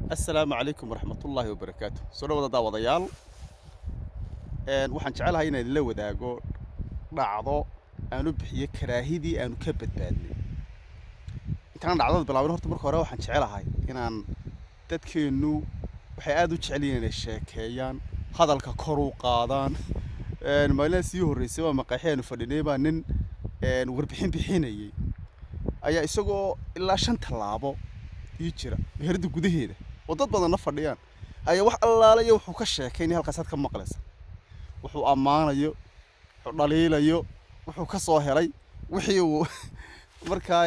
assalaamu calaykum waraxmatullaahi wabarakaatu soo dhawada daawadayaal waxaan jecelahay inaan idinla wadaago dhacdo aanu bixiyo karaahidii aanu ka badbaadnay intaan dhacdada bilaabin horta marka hore waxaan jecelahay inaan dadkeennu waxay aada u jecel yihiin inay sheekeeyaan hadalka kor u qaadaan maalina sii horreysay waa maqaaxi aanu fadhinay baa nin warbixin bixinayay ayaa isagoo ilaa shan tallaabo ii jira meherada gudaheeda oo dad badanna fadhiyaan ayaa wax allaalayo wuxuu ka sheekaynaya halkaasaad ka maqlaysa wuxuu ammaanayo wuxuu dhaliilayo wuxuu ka soo helay wixii uu markaa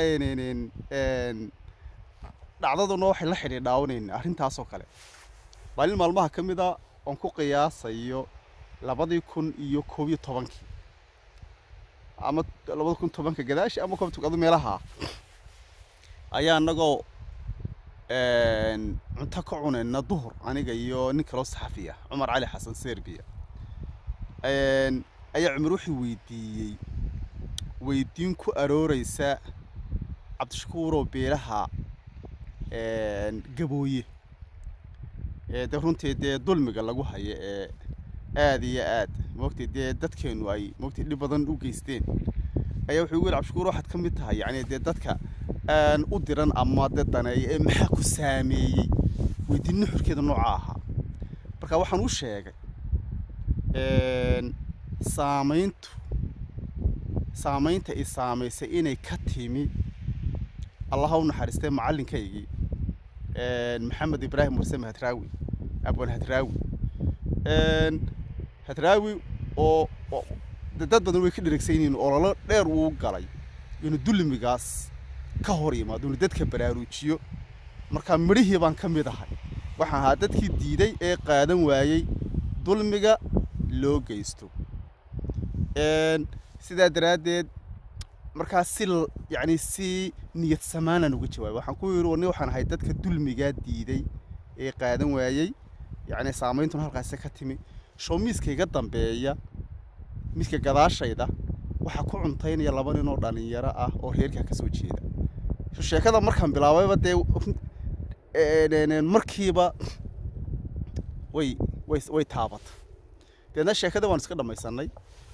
dhacdaduna waxay la xidhiidhaawanayna arrintaasoo kale maalin maalmaha ka mid a oon ku qiyaasayo labadii kun iyo koob iyo tobankii ama labada kun tobanka gadaashi ama koob adu meelaha ayaa anagoo cunto ka cunayna duhur aniga iyo nin kaloo saxafi ah cumar cali xasan serbiya ayaa cumar wuxuu weydiiyey weydiin ku arooreysa cabdishakuuroo beelaha gabooye de runtii dee dulmiga lagu hayo ee aada iyo aad moogtay dee dadkeenu ay moogtay dhib badan u geysteen ayaa wuxuu ugu yidhi cabdishakuur waxaad ka mid tahay yacni dee dadka aan u diran ama dee daneeya ee maxaa ku saameeyey weydiin nuxurkeeda nooca ahaa marka waxaan u sheegay saamayntu saamaynta i saamaysay inay ka timi allaha u naxariistay macallinkaygii maxamed ibraahim warsame hadraawi abwan hadraawi hadraawi oo dad badan way ka dheregsan yihiin ololo dheer uu galay inuu dulmigaas ka hor yimaado inuu dadka baraaruujiyo markaa midhihii baan ka mid ahay waxaan ahaa dadkii diiday ee qaadan waayey dulmiga loo geysto sidaa daraaddeed markaa si yacni si niyad samaanaan uga jawaabay waxaan ku yidhi ni waxaan ahay dadka dulmigaa diiday ee qaadan waayey yacni saameyntuna halkaasi ka timi show miiska iga dambeeya miiska gadaashayda waxaa ku cuntaynaya laba nin oo dhallinyaro ah oo reerkaa ka soo jeeda sheekada markaan bilaabayba dee markiiba way way way taabata deedna sheekada waan iska dhammaysanay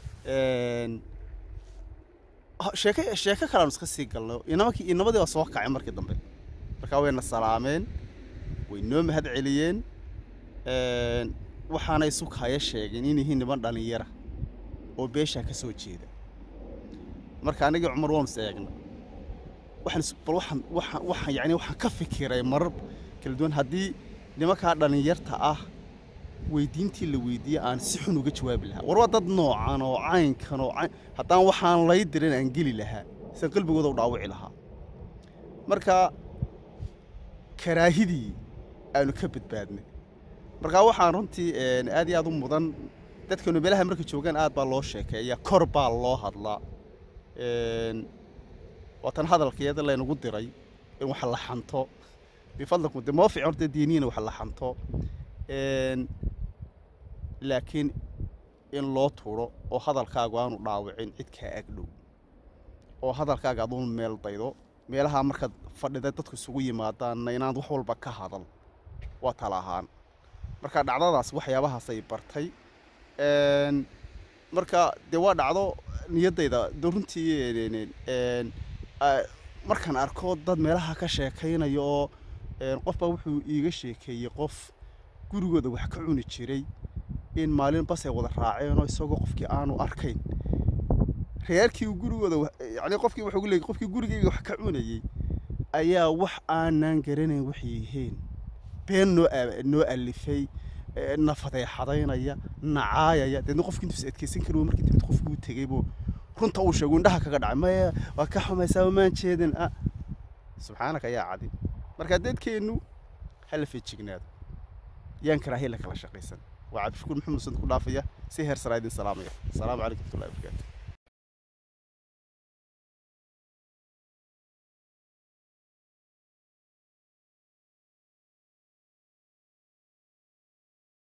sheeke sheeko kale aan iska sii galnay inamakii inamadii baa soo kacay markii dambe markaa wayna salaameen way noo mahad celiyeen waxaanay sukaya sheegeen in yihiin niman dhallinyara oo beeshaa ka soo jeeda marka anigii cumar waanu is eegna waxaan bal waxaan waxaan waxaan yacni waxaan ka fikiray marar kala duwan haddii nimankaa dhallinyarta ah weydiintii la weydiiyey aan si xun uga jawaabi lahaa war waa dad noocan oo caynkan oo cayn haddaan waxaan lay dirin aan geli lahaa sian qalbigooda u dhaawici lahaa marka karaahidii aanu ka badbaadnay markaa waxaan runtii aad iyo aad u mudan dadkanu meelaha markay joogaan aad baa loo sheekeeya kor baa loo hadlaa waatan hadalkeeda laynagu diray in wax la xanto bifadlikum de moo fiican horta diiniina wax la xanto laakiin in loo turo oo hadalkaagu aanu dhaawicin cid kaa agdhow oo hadalkaaga aduun meel daydo meelaha markaad fadhida dadku isugu yimaadaanna inaad wax walba ka hadal waa tala ahaan marka dhacdadaas waxyaabahaasay bartay marka dee waa dhacdo niyaddayda de runtii markaan arko dad meelaha ka sheekaynaya oo qofbaa wuxuu iiga sheekeeyey qof gurigooda wax ka cuni jiray in maalin basay wada raaceenoo isagoo qofkii aanu arkayn reerkii gurigooda yani qofkii wuxuu leeyay qofkii gurigayga wax ka cunayey ayaa wax aanaan garanayn waxay yihiin been noo noo alifay na fadeexadaynaya nacaayaya deedna qofkii intuu is adkeysan kari markii dambe qofkii u tegay buu runta uu sheego indhaha kaga dhacay maya waa ka xumaysaa maan jeedin ah subxaanaka yaa cadi marka dadkeennu hala feejignaado yaan karaahiya la kala shaqaysan waa cabdishakuur maxamed sand ku dhaafaya si heer saraa idin salaamaya asalaamu calaykum watullahi wabarakaatu